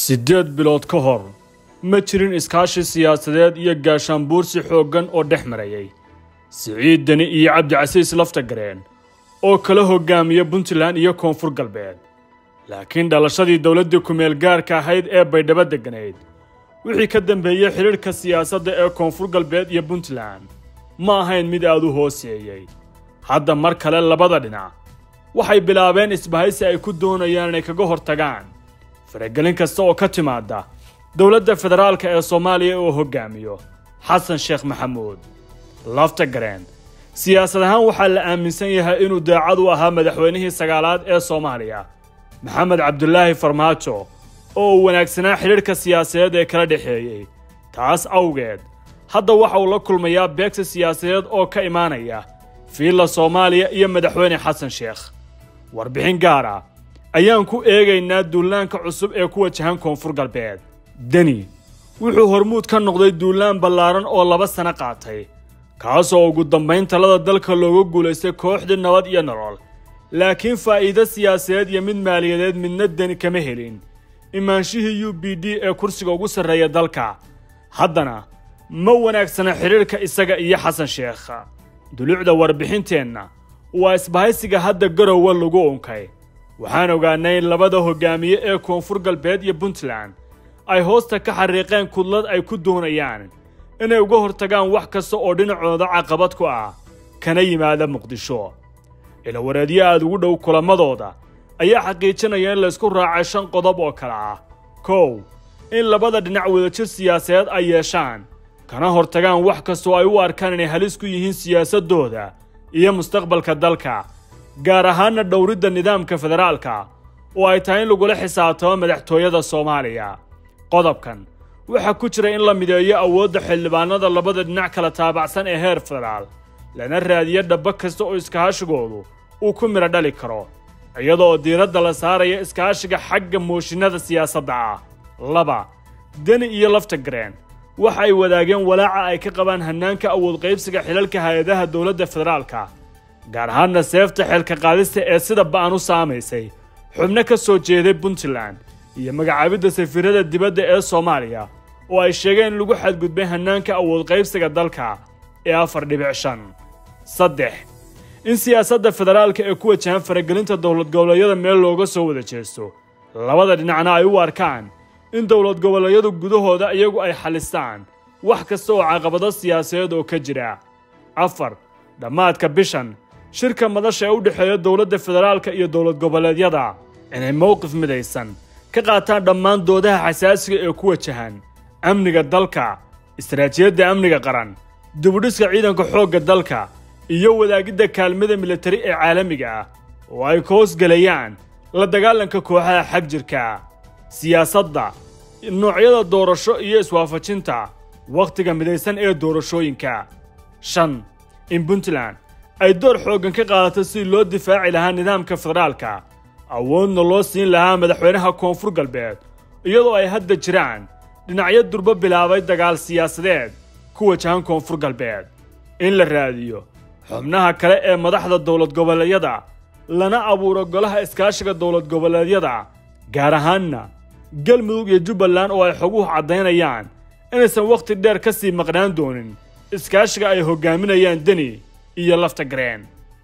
siddeed bilood ka hor ma jirin iskaashi siyaasadeed iyo gaashaanbuursi xooggan oo dhex marayay siciid deni iyo cabdicasiis laftagareen oo kala hoggaamiya puntland iyo koonfur galbeed laakiin dhalashadii dowladdii ku-meel gaarka ahayd ee baydhabo degganayd wixii ka dambeeyey xidhiidhka siyaasadda ee koonfur galbeed iyo puntland ma ahayn mid aad u hooseeyey hadda mar kale labada dhinac waxay bilaabeen isbahaysi ay ku doonayaan inay kaga hortagaan faragelin kasta oo ka timaadda dowladda federaalka ee soomaaliya oo hoggaamiyo xasan sheekh maxamuud laftagareen siyaasad ahaan waxaa la aaminsan yahay inuu daacad u ahaa madaxweynihii sagaalaad ee soomaaliya maxamed cabdulaahi farmaajo oo uu wanaagsanaa xidhiidhka siyaasadeed ee kala dhexeeyey taas awgeed hadda waxa uu la kulmayaa beegsi siyaasadeed oo ka imaanaya fiilla soomaaliya iyo madaxweyne xasan sheekh warbixin gaar ah ayaan ku eegaynaa duulaanka cusub ee ku wajahan koonfur galbeed deni wuxuu hormuud ka noqday duulaan ballaaran oo laba sano qaatay kaasoo ugu dambayn talada dalka looga guulaystay kooxdii nabad iyo nolol laakiin faa'iido siyaasadeed iyo mid maaliyadeed midna deni kama helin imaanshihii u b d ee kursiga ugu sarreeya dalka haddana ma wanaagsana xidhiidhka isaga iyo xasan sheekh dulucda warbixinteenna waa isbahaysiga hadda garowa lagu unkay waxaan ogaanay in labada hoggaamiye ee koonfur galbeed iyo puntland ay hoosta ka xariiqeen kudlad ay ku doonayaan inay uga hortagaan wax kasta oo dhinacooda caqabad ku ah kana yimaada muqdisho ilawareedyo aada ugu dhow kulamadooda ayaa xaqiijinaya in laysku raacay shan qodob oo kale ah kow in labada dhinac wadajir siyaasadeed ay yeeshaan kana hortagaan wax kastoo ay u arkaan inay halis ku yihiin siyaasaddooda iyo mustaqbalka dalka gaar ahaana dhowridda nidaamka federaalka oo ay tahay in lagula xisaabtamo madaxtooyada soomaaliya qodobkan waxaa ku jira in la mideeyo awoodda xildhibaanada labada dhinac kala taabacsan ee heer federaal lana raadiyo dhaba kasta oo iskaashigoodu uu ku midho dhali karo iyadoo diiradda la saaraya iskaashiga xagga mooshinada siyaasadda ah laba deni iyo laftagareen waxa ay wadaageen walaaca ay ka qabaan hannaanka awood qaybsiga xilalka hay-adaha dowladda federaalka gaar ahaanna seefta xeelka qaadista ee sida ba'an u saamaysay xubno ka soo jeeday puntland iyo magacaabidda safiirada dibadda ee soomaaliya oo ay sheegeen in lagu xadgudbay hannaanka awood qaybsiga dalka ee afar dhibic shan saddex in siyaasadda federaalka ee ku wajahan faragelinta dowlad goboleedyada meel looga soo wada jeesto labada dhinacna ay u arkaan in dowlad goboleedyadu gudahooda iyagu ay xalistaan wax kasta oo caqabado siyaasadeed oo ka jira afar dhammaadka bishan shirka madasha ee u dhexeeya dowladda federaalka iyo dowlad goboleedyada inay mowqif midaysan ka qaataan dhammaan doodaha xasaasiga ee ku wajahan amniga dalka istaraatijiyadda amniga qaran dibudhiska ciidanka xoogga dalka iyo wadaagidda kaalmada militari ee caalamiga ah oo ay ka hoosgelayaan la dagaalanka kooxaha xag jirka siyaasadda noocyada doorasho iyo iswaafajinta wakhtiga midaysan ee doorashooyinka shan in puntland ay door xooggan ka qaadato sidii loo difaaci lahaa nidaamka federaalka awoodna loo siin lahaa madaxweynaha koonfur galbeed iyadoo ay hadda jiraan dhinacyo durbo bilaabay dagaal siyaasadeed ku wajahan koonfur galbeed in la raadiyo xubnaha kale ee madaxda dowlad goboleedyada lana abuuro golaha iskaashiga dowlad goboleedyada gaar ahaanna galmudug iyo jubbaland oo ay xoguhu caddaynayaan inaysan wakhti dheer ka sii maqnaan doonin iskaashiga ay hoggaaminayaan deni iyo laftagareen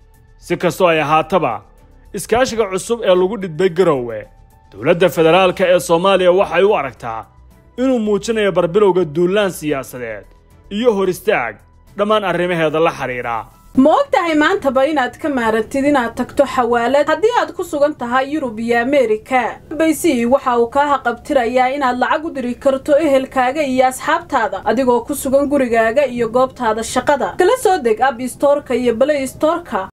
si kastoo ay ahaataba iskaashiga cusub ee lagu dhidbay garowe dowladda federaalka ee soomaaliya waxay u aragtaa inuu muujinayo barbilowga duulaan siyaasadeed iyo hor istaag dhammaan arrimaheeda la xidhiidha ma og tahay maantaba inaad ka maarantid inaad tagto xawaalad haddii aad ku sugan tahay yurub iyo ameerika baysi waxa uu kaa haqabtirayaa inaad lacag u diri karto ehelkaaga iyo asxaabtaada adigoo ku sugan gurigaaga iyo goobtaada shaqada kala soo deg ab istoorka iyo balay istoorka